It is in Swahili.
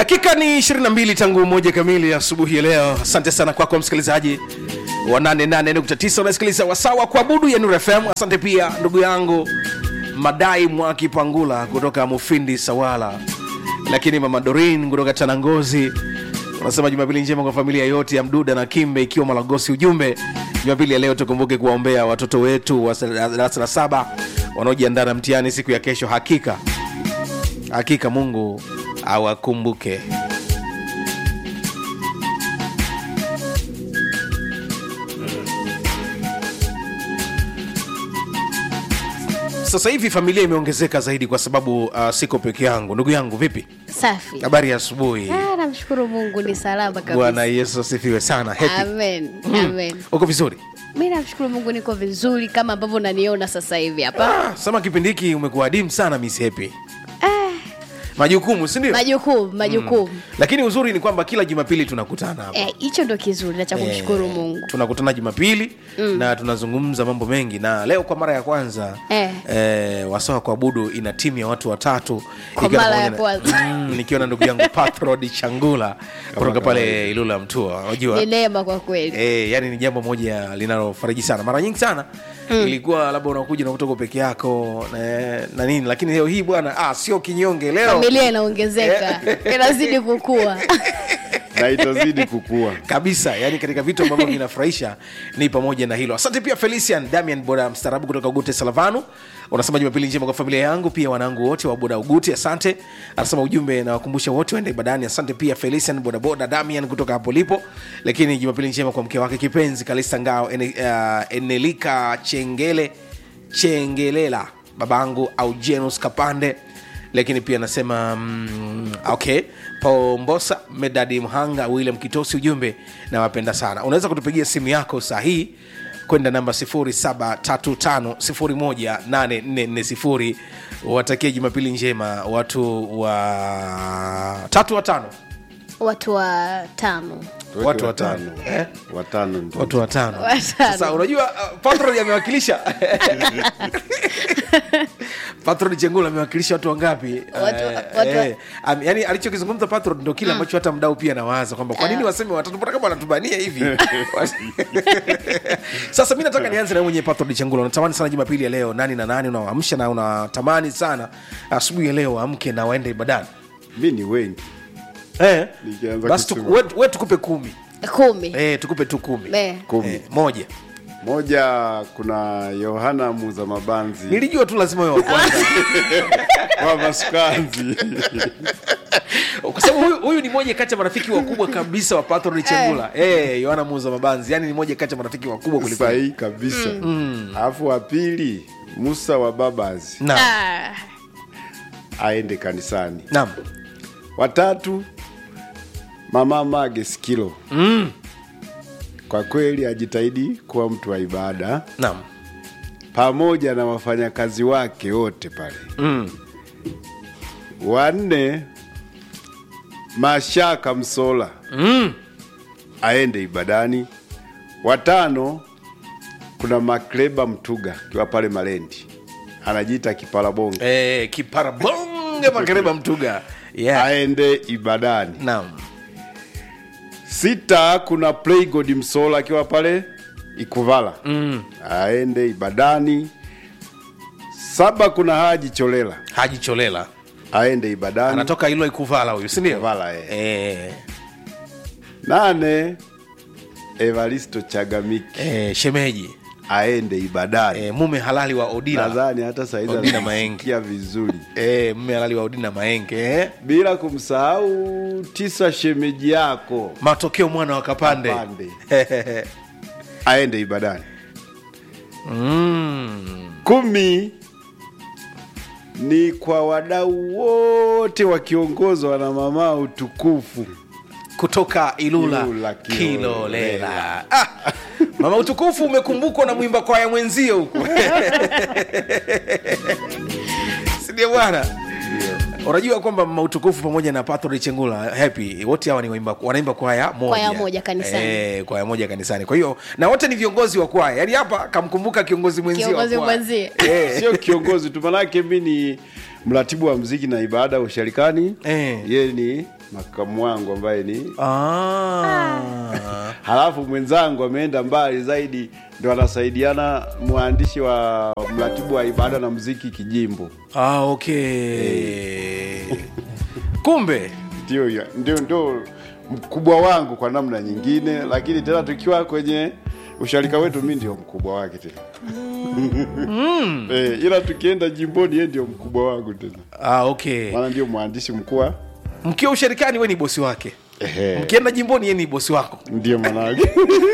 dakika ni 22 tangu moja kamili asubuhi ya leo asante sana kwako msikilizaji wa 88.9 unasikiliza wasawa kuabudu ya Nuru FM asante pia ndugu yangu madai mwaki pangula kutoka mufindi sawala lakini mama dorin kutoka tanangozi unasema jumapili njema kwa familia yote ya mduda na kimbe ikiwa malagosi ujumbe jumapili ya leo tukumbuke kuwaombea watoto wetu wa darasa la saba wanaojiandaa na mtihani siku ya kesho hakika hakika mungu awakumbuke sasa hivi familia imeongezeka zaidi kwa sababu uh, siko peke yangu ndugu yangu vipi safi habari ya asubuhi Ah, namshukuru mungu ni salama bwana kabisa yesu asifiwe sana Happy. amen amen uko vizuri mi namshukuru mungu niko vizuri kama ambavyo naniona sasa hivi hapa ah, sema kipindi hiki umekuwa adimu sana miss happy majukumu sindio majukumu majukumu lakini uzuri ni kwamba kila jumapili tunakutana hapa Eh, hicho ndo kizuri na cha kumshukuru mungu tunakutana jumapili mm. na tunazungumza mambo mengi na leo kwa mara ya kwanza Eh. eh, wasawa kuabudu ina timu ya watu watatu Kwa Nikiwa mara pamoja ya na- kwanza. Mm, nikiwa na ndugu yangu patrod changula kutoka pale ilula mtua unajua ni neema kwa kweli E, yani ni jambo moja linalofariji sana mara nyingi sana mm. ilikuwa labda unakuja na kutoka peke yako na, na nini lakini leo hii bwana ah, sio kinyonge leo familia inaongezeka inazidi kukua na itazidi kukua kabisa yani katika vitu ambavyo vinafurahisha ni pamoja na hilo asante pia felician damian boda mstarabu kutoka ugute salavanu unasema jumapili njema kwa familia yangu pia wanangu wote wa boda ugute asante anasema ujumbe nawakumbusha wote waende ibadani asante pia felician bodaboda damian kutoka hapo lipo lakini jumapili njema kwa mke wake kipenzi kalista ngao ene, uh, enelika chengele chengelela babangu aujenus kapande lakini pia anasema mm, okay pombosa medadi mhanga william kitosi ujumbe nawapenda sana unaweza kutupigia simu yako saa hii kwenda namba 735 watakie jumapili njema watu wa tatu watano watu wa tano Tuweke Watu watano. Eh? watano ndio. watu watano Watano. sasa unajua uh, patron amewakilisha patron chengula amewakilisha watu wangapi Watu- Eh, watu- eh, am- yani alichokizungumza patron ndo kile ambacho hata mdau pia nawaza kwamba kwa nini waseme watatu mbona kama wanatubania hivi sasa mi nataka nianze na mwenye patron chengula unatamani sana jumapili ya leo nani na nani unawaamsha na unatamani sana asubuhi ya leo waamke na waende ibadani mi ni wengi eh, Nikianza basi tuku- kusema. we- we tukupe kumi kumi eh, tukupe tu kumi Eh. kumi eh, moja moja kuna yohana muza mabanzi nilijua tu lazima wewe wa kwanza wa masukanzi kwa sababu huyu, huyu ni moja kati ya marafiki wakubwa kabisa wa patron chengula eh yohana muuza mabanzi yani ni moja kati ya marafiki wakubwa kuliko sahihi kabisa alafu wa pili musa wa babazi naam Ah, aende kanisani naam watatu mama mage skilo mm. kwa kweli ajitahidi kuwa mtu wa ibada naam pamoja na wafanyakazi wake wote pale mm. wanne mashaka msola Mm. aende ibadani watano kuna makleba mtuga akiwa pale malendi anajiita kipalabonge Eh, kiparabonge makereba mtuga yeah. aende ibadani naam sita kuna playgod msola akiwa pale ikuvala mm. aende ibadani saba kuna haji cholela haji cholela aende ibadani anatoka ilo ikuvala huyu sindio Ikuvala, eh. eh. nane evaristo chagamiki eh, shemeji aende ibadani eh, mume halali wa odila nadhani hata saizi Odina Maenge. anasikia vizuri eh, mume halali wa odina maenge eh. bila kumsahau tisa shemeji yako matokeo mwana wa kapande Kapande. aende ibadani mm. kumi ni kwa wadau wote wakiongozwa na mama utukufu kutoka ilula, Ilula, kilolela Kilolela. ah, mama utukufu umekumbukwa na mwimba kwaya mwenzio huko sindio bwana unajua kwamba mautukufu pamoja na Pathori Chengula happy wote hawa ni waimba, wanaimba kwaya moja Kwaya moja kanisani. eh, kwaya moja kanisani kwa hiyo na wote ni viongozi wa kwaya yaani hapa kamkumbuka kiongozi mwenzie wa Kiongozi kwaya. mwenzie. eh. sio kiongozi tu manake mi ni mratibu wa mziki na ibada usharikani Eh. yeye ni makamu wangu ambaye ni ah. halafu mwenzangu ameenda mbali zaidi ndo anasaidiana mwandishi wa mratibu wa ibada na mziki kijimbo ah, okay kumbe ndio ya- ndio ndio mkubwa wangu kwa namna nyingine lakini tena tukiwa kwenye usharika wetu mi ndio mkubwa wake tena eh, ila tukienda jimboni yeye ndio mkubwa wangu tena ah, okay maana ndio mwandishi mkuu wa mkiwa usharikani we ni bosi wake Ehe. mkienda jimboni ye ni bosi wako ndio maanake